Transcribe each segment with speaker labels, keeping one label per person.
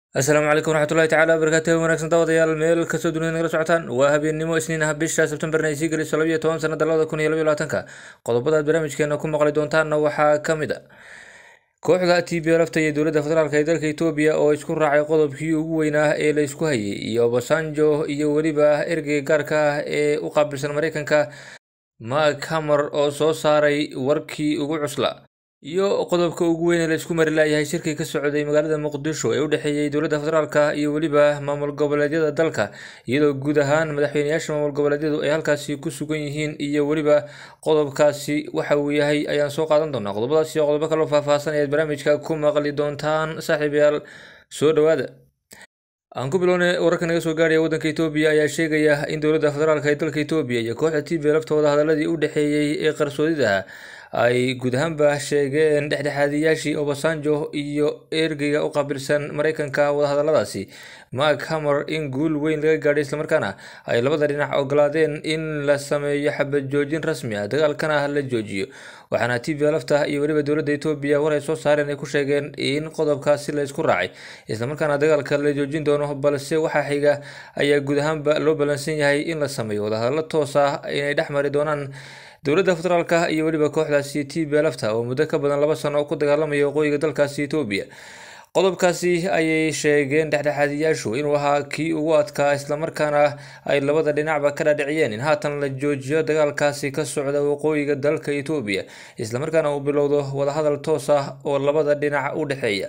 Speaker 1: asalaamu calaykum waraxmatullahi tacala wabarakaatuh wanaagsan daawadayaal meel kastoo dunida nagala socotaan waa habeennimo isniin ah bisha sebtembarna ay sii gelayso labiyo toban sanada labada kun iyo labiyo labaatanka qodobada aad barnaamijkeena ku maqli doontaanna waxaa ka mid a kooxda t b lafta iyo dowladda federaalk ee dalka etoobiya oo isku raacay qodobkii ugu weynaa ee la isku hayay iyo obasanjo iyo weliba ergeyga gaarka ah ee u qaabilsan mareykanka mark hamer oo soo saaray warkii ugu cusla iyo qodobka ugu weyn ee la isku mari laayahay shirkii ka socday magaalada muqdisho ee u dhexeeyey dowladda federaalka iyo weliba maamul goboleedyada dalka iyadoo guud ahaan madaxweyneyaasha maamul goboleedyadu ay halkaasi ku sugan yihiin iyo weliba qodobkaasi waxa uu yahay ayaan soo qaadan doonaa qodobadaas iyo qodobo kaloo faahfaahsan ayaad barnaamijka ku maqli doontaan saaxiibayaal soo dhowaada aan ku bilownay wararka naga soo gaaraya waddanka etoobiya ayaa sheegaya in dowladda federaalk ee dalka etoobiya iyo kooxda t b laftooda hadaladii u dhexeeyey ee qarsoodidaha ay guud ahaanba sheegeen dhexdhexaadiyaashii obasanjo iyo ergeyga u qaabilsan mareykanka wadahadaladaasi mark hamer in guul weyn laga gaadhay islamarkaana ay labada dhinac ogolaadeen in la sameeyo xabad joojin rasmi ah dagaalkana la joojiyo waxaana t v lafta iyo weliba dowladda etoobiya war ay soo saareen ay ku sheegeen in qodobkaasi la isku raacay islamarkaana dagaalka la joojin doono balse waxaa xiga ayaa guud ahaanba loo ballansan yahay in la sameeyo wadahadallo toos ah inay dhex mari doonaan dowladda federaalka iyo weliba kooxdaasi t b lafta oo muddo ka badan laba sano ku dagaalamaya waqooyiga dalkaasi etoobiya qodobkaasi ayay sheegeen dhexdhexaadiyaashu inuu ahaa kii ugu adkaa islamarkaana ay labada dhinacba ka dhaadhiciyeen in haatan la joojiyo dagaalkaasi ka socda waqooyiga dalka etoobiya islamarkaana uu bilowdo wadahadal toos ah oo labada dhinac u dhexeeya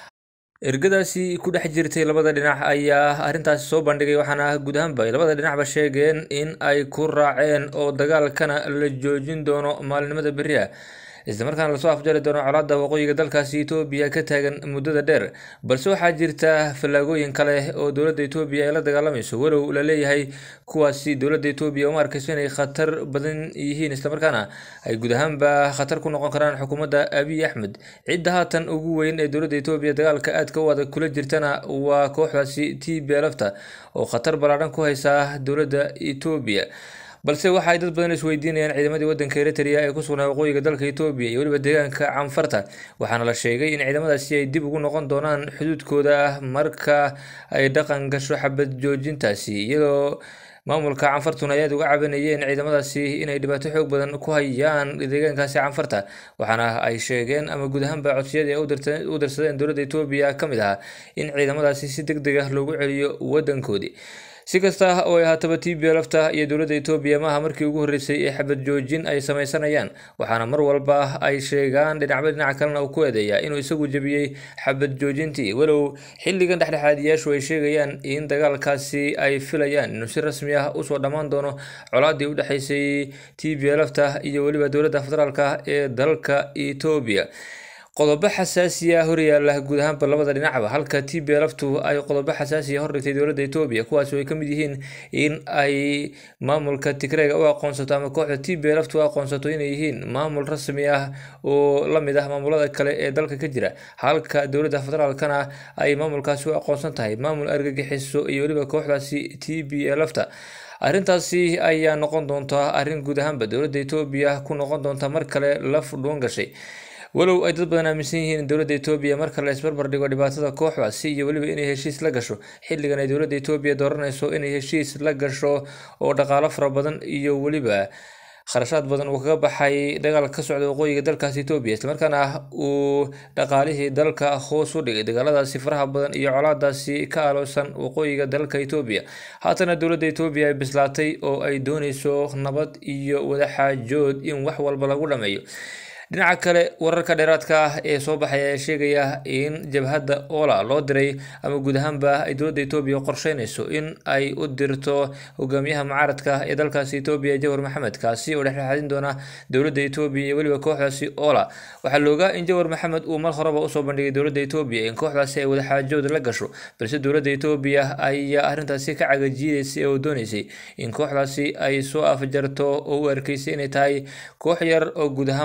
Speaker 1: ergadaasi ku dhex jirtay labada dhinac ayaa arrintaasi soo bandhigay waxaana guud ahaanba ay labada dhinacba sheegeen in ay ku raaceen oo dagaalkana la joojin doono maalinimada berri ah islamarkaana lasoo afjari doono colaadda waqooyiga dalkaasi etoobiya ka taagan muddada dheer balse waxaa jirta fallaagooyin kale oo dowladda etoobiya ay la dagaalamayso walow la leeyahay kuwaasi dowladda etoobiya uma arkayso inay khatar badan yihiin islamarkaana ay guud ahaanba khatar ku noqon karaan xukuumadda abiy axmed cidda haatan ugu weyn ee dowladda etoobiya dagaalka aadka u adag kula jirtana waa kooxdaasi t b lafta oo khatar ballaadhan ku haysa dowladda etoobiya balse waxa ay dad badan isweydiinayaan ciidamadii waddanka eritrea ee ku sugnaa waqooyiga dalka etoobiya iyo weliba deegaanka canfarta waxaana la sheegay in ciidamadaasi ay dib ugu noqon doonaan xuduudkooda marka ay dhaqan gasho xabad joojintaasi iyadoo maamulka canfartuna ay aad uga cabanayeen ciidamadaasi inay dhibaato xoog badan ku hayaan deegaankaasi canfarta waxaana ay sheegeen ama guud ahaanba codsiyadii ay u dirsadeen dowladda etoobiya ka mid ahaa in ciidamadaasi si deg deg ah loogu celiyo waddankoodii si kasta oo ay haataba t b lafta iyo dowladda etoobiya maaha markii ugu horreysay ee xabad joojin ay sameysanayaan waxaana mar walba ay sheegaan dhinacba dhinaca kalena uu ku eedeeya inuu isagu jebiyey xabad joojintii walow xilligan dhexdhexaadiyaashu ay sheegayaan in dagaalkaasi ay filayaan inuu si rasmi ah usoo dhammaan doono colaadii u dhexeysay t b lafta iyo weliba dowladda federaalka ee dalka etoobiya qodobo xasaasiya horyaala guud ahaanba labada dhinacba halka t b laftu ay qodobo xasaasiya hordhigtay dowladda etoobiya kuwaas oo ay ka mid yihiin in ay maamulka tigreega u aqoonsato ama kooxda t b laftu u aqoonsato inay yihiin maamul rasmi ah oo lamid ah maamulada kale ee dalka ka jira halka dowladda federaalkana ay maamulkaasi u aqoonsan tahay maamul argagixiso iyo weliba kooxdaasi t b lafta arrintaasi ayaa noqon doonta arrin guud ahaanba dowladda etoobiya ku noqon doonta mar kale laf dhuun gashay walow ay dad badan aaminsan yihiin in dowladda etoobiya marka la isbarbar dhigo dhibaatada kooxdaasi iyo weliba inay heshiis la gasho xilligan ay dowladda etoobiya dooranayso inay heshiis la gasho oo dhaqaalo fara badan iyo weliba kharashaad badan uu kaga baxay dagaal ka socda waqooyiga dalkaasi etoobiya islamarkaana uu dhaqaalihii dalka hoos u dhigay dagaaladaasi faraha badan iyo colaadaasi ka aloosan waqooyiga dalka etoobiya haatana dowladda etoobiya ay bislaatay oo ay dooneyso nabad iyo wadaxaajood in wax walba lagu dhameeyo dhinaca kale wararka dheeraadka ah ee soo baxay ayaa sheegaya in jabhadda ola loo diray ama guud ahaanba ay dowladda etoobiya qorsheynayso in ay u dirto hogaamiyaha mucaaradka ee dalkaasi etoobiya jawar maxamed kaasi oo dhexdhexaadin doona dowladda etoobiya iyo weliba kooxdaasi ola waxaa la ogaa in jawar maxamed uu mar horeba usoo bandhigay dowladda etoobiya in kooxdaasi ay wadaxaajood la gasho balse dowladda etoobiya ayaa arrintaasi ka cagajiidaysay oo dooneysay in kooxdaasi ay soo afjarto oo u arkeysay inay tahay koox yar oo guud ahaanba aan khatar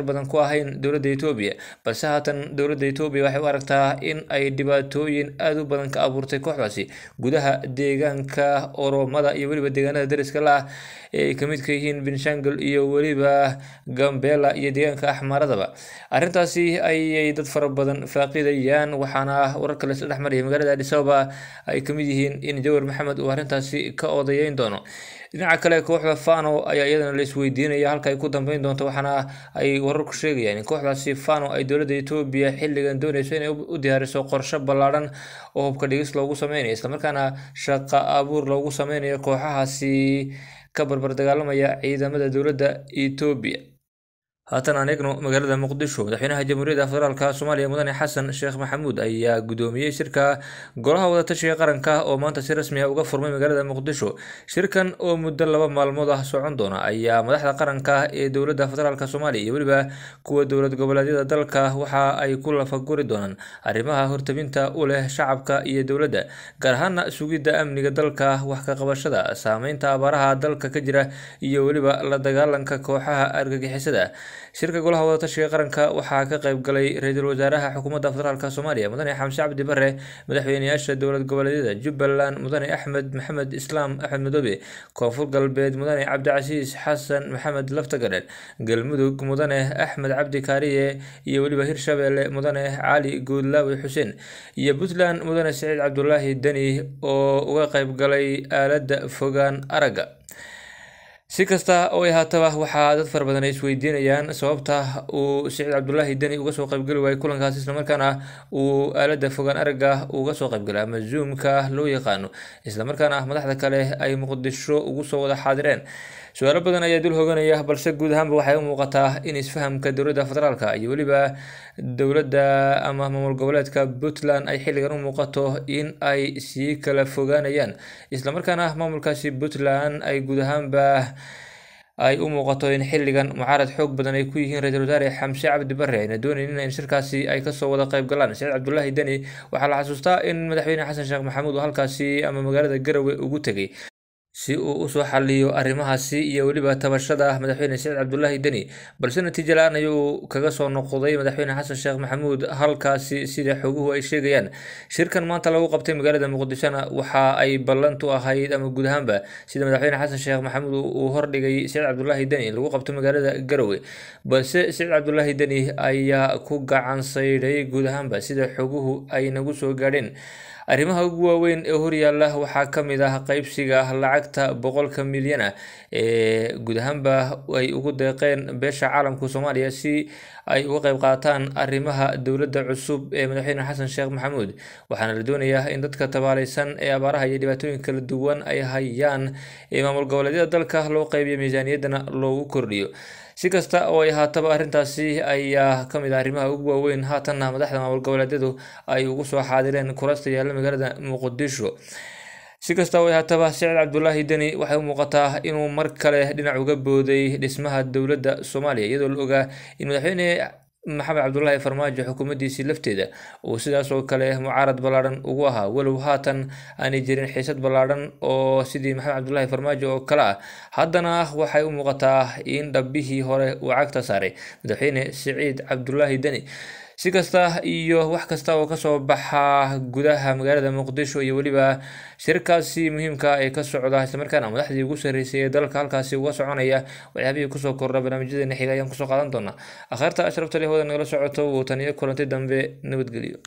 Speaker 1: waxtar badan ku ahayn dowladda etoobiya balse haatan dowladda etoobiya waxay u aragtaa in ay dhibaatooyin aada u badan ka abuurtay kooxdaasi gudaha deegaanka oromada iyo weliba deegaanada dariska la ah ee ay kamid ka yihiin benshangul iyo weliba gambela iyo deegaanka axmaradaba arrintaasi ayay dad fara badan faaqidayaan waxaana wararka la isla dhexmaraya magaalada adis ababa ay kamid yihiin in jawar maxamed uu arrintaasi ka odayeyn doono dhinaca kale kooxda fano ayaa iyadana la isweydiinaya halka ay ku dambeyn doonto waxaana ay wararku sheegayaan in kooxdaasi fano ay dowladda etoobiya xilligan dooneyso inay u diyaariso qorshe ballaadhan oo hubka dhigis loogu sameynayo islamarkaana shaqa abuur loogu sameynayo kooxahaasi ka barbar dagaalamaya ciidamada dowladda etoobiya haatan aan eegno magaalada muqdisho madaxweynaha jamhuuriyadda federaalk soomaaliya mudane xasan sheekh maxamuud ayaa gudoomiyey shirka golaha wadatashiga qaranka oo maanta si rasmi ah uga furmay magaalada muqdisho shirkan oo muddo laba maalmood ah socon doona ayaa madaxda qaranka ee dowladda federaalk soomaaliya iyo weliba kuwa dowlad goboleedyada dalka waxa ay ku lafaguri doonaan arrimaha hortabinta u leh shacabka iyo dowladda gaar ahaana sugidda amniga dalka wax ka qabashada saameynta abaaraha dalka ka jira iyo weliba la dagaalanka kooxaha argagixisada shirka golaha wadatashiga qaranka waxaa ka qayb galay ra-iisul wasaaraha xukuumadda federaalk soomaaliya mudane xamse cabdi bare madaxweyneyaasha dowlad goboleedyada jubbaland mudane axmed maxamed islaam axmed madoobe koonfur galbeed mudane cabdicasiis xasan maxamed laftagadhen galmudug mudane axmed cabdi kaariye iyo weliba hirshabeelle mudane cali guudlaawi xuseen iyo puntland mudane siciid cabdulaahi deni oo uga qayb galay aaladda fogaan aragga si kasta oo ay haataba waxaa dad fara badan ay isweydiinayaan sababta uu siciid cabdulaahi deni uga soo qaybgeli waayey kulankaas islamarkaana uu aaladda fogaan aragga uga soo qaybgalay ama zoomka loo yaqaano islamarkaana madaxda kale ay muqdisho ugu soo wada xaadireen su-aalo badan ayaa dul hoganaya balse guud ahaanba waxay u muuqataa in isfahamka dowladda federaalk iyo weliba dowladda ama maamul goboleedka puntland ay xilligan u muuqato in ay sii kala fogaanayaan islamarkaana maamulkaasi puntland ay guud ahaanba ay u muuqato in xilligan mucaarad xoog badan ay ku yihiin ra-iisul wasaare xamse cabdi bare ayna doonaynin in shirkaasi ay kasoo wada qayb galaan saciid cabdulaahi deni waxaa la xasuustaa in madaxweyne xasan sheekh maxamuud uu halkaasi ama magaalada garowe ugu tegay si uu usoo xaliyo arrimahaasi iyo weliba tabashada madaxweyne saciid cabdulaahi deni balse natiijo la-aan ayuu kaga soo noqday madaxweyne xasan sheekh maxamuud halkaasi sida xoguhu ay sheegayaan shirkan maanta lagu qabtay magaalada muqdishona waxa ay ballantu ahayd ama guud ahaanba sida madaxweyne xasan sheekh maxamuud uu hordhigay saciid cabdulaahi deni in lagu qabto magaalada garowe balse saciid cabdulaahi deni ayaa ku gacan saydhay guud ahaanba sida xoguhu ay nagu soo gaadheen arrimaha ugu waaweyn ee horyaalla waxaa ka mid ah qeybsiga lacagta boqolka milyan ah ee guud ahaanba ay ugu deeqeen beesha caalamka soomaaliya si ay uga qayb qaataan arrimaha dowladda cusub ee madaxweyne xasan sheekh maxamuud waxaana la doonayaa in dadka tabaaleysan ee abaaraha iyo dhibaatooyin kala duwan ay hayaan ee maamul goboleedyada dalka loo qeybiyo miisaaniyaddana loogu kordhiyo si kasta oo ay haataba arrintaasi ayaa ka mid ah arrimaha ugu waaweyn haatanna madaxda maamul goboleedyadu ay ugu soo xaadireen kurasta yaalla magaalada muqdisho si kasta oo ay haataba siciid cabdulaahi deni waxay u muuqataa inuu mar kale dhinac uga booday dhismaha dowladda soomaaliya iyadoo la ogaa in madaxweyne maxamed cabdulaahi farmaajo xukuumaddiisii lafteeda uu sidaas oo kale mucaarad ballaadhan ugu ahaa walow haatan aanay jirin xiisad ballaadhan oo sidii maxamed cabdulaahi farmaajo oo kale ah haddana waxay u muuqataa in dhabbihii hore uu cagta saaray madaxweyne siciid cabdulaahi deni si kasta iyo wax kasta oo kasoo baxa gudaha magaalada muqdisho iyo weliba shirkaasi muhiimka ee ka socda islamarkaana madaxdii ugu sarreysay ee dalka halkaasi uga soconaya waxyaabihii kusoo kordha barnaamijyadeena xiga ayaan kusoo qaadan doonaa akhaarta ashrafta leh wada nagala socoto wuu taniyo kulanti dambe nabadgelyo